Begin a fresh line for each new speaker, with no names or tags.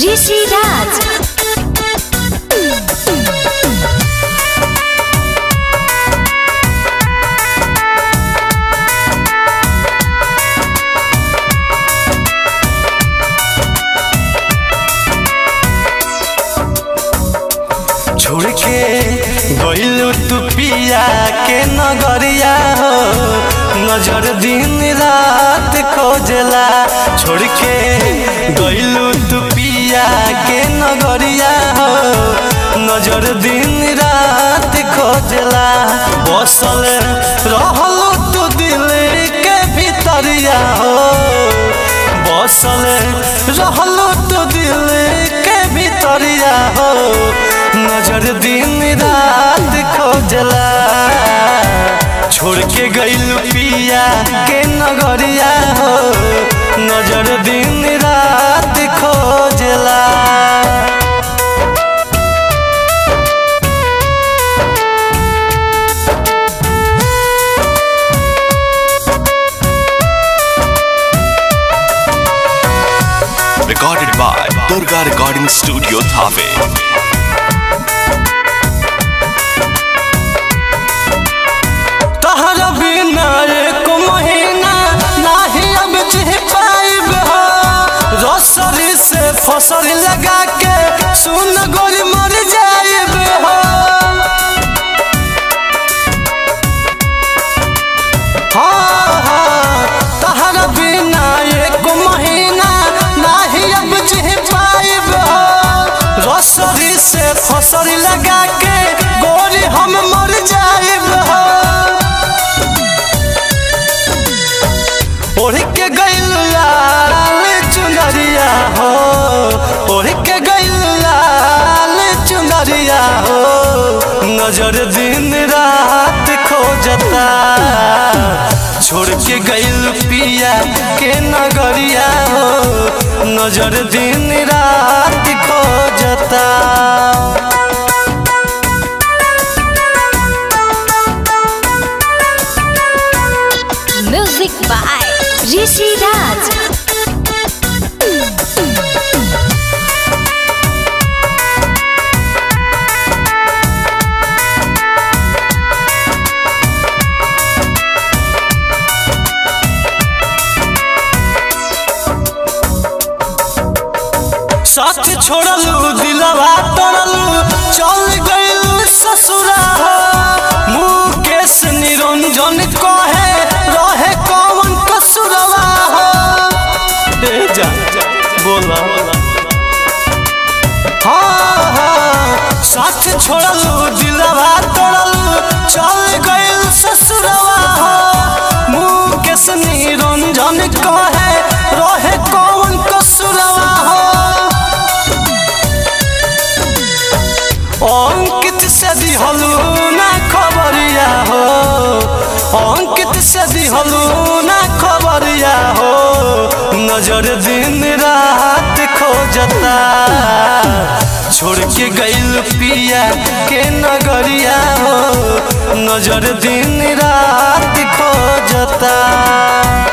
ऋषि राज
छोड़ के गइलू तू पिया के नगरिया हो नजर दिन रात खोजला छोड़ के गइलू तू पिया के नगरिया हो नजर दिन रात खोजला बसल रहलो तू दिल के भीतरिया हो बसल रहलो तू दिल के भीतरिया हो नजर दिन रात खोजला छोड़ के गइल पिया के नगरिया हो नजर दिन रात खोजला
Recorded by Durga Recording Studio Thave.
तहरा बिना एक महीना नाही अब जी पाइब हो रसरी से फसल लगा के सुन गोली मर जाइब हो हाँ, हाँ, तहरा बिना एक महीना नाही अब जी पाइब हो रसरी से फसल लगा के गोली हम मर जाइब हो ओढ़ के गइल लाल चुनरिया हो ओढ़ के गइल लाल चुनरिया हो नजर दिन रात खोजता छोड़ के गइल पिया के नगरिया हो नजर दिन रात खोजता
म्यूजिक बाय ऋषि राज
साथ छोड़लू दिलवा तोड़लू चल गइलू ससुरा मुकेश निरंजन कहे रहे कौन कसुरवा हो ए जा बोला हाँ हाँ साथ छोड़लू दिलवा तोड़लू चल गइल ससुरवा हो मुकेश निरंजन कहे रहे कौन कसुरवा हो अंकित से दिहलू ना खबरिया हो अंकित से दिहलू ना खबरिया हो नजर दिन रात खोजता छोड़ के गइल पिया के नगरिया हो नजर दिन रात खोजता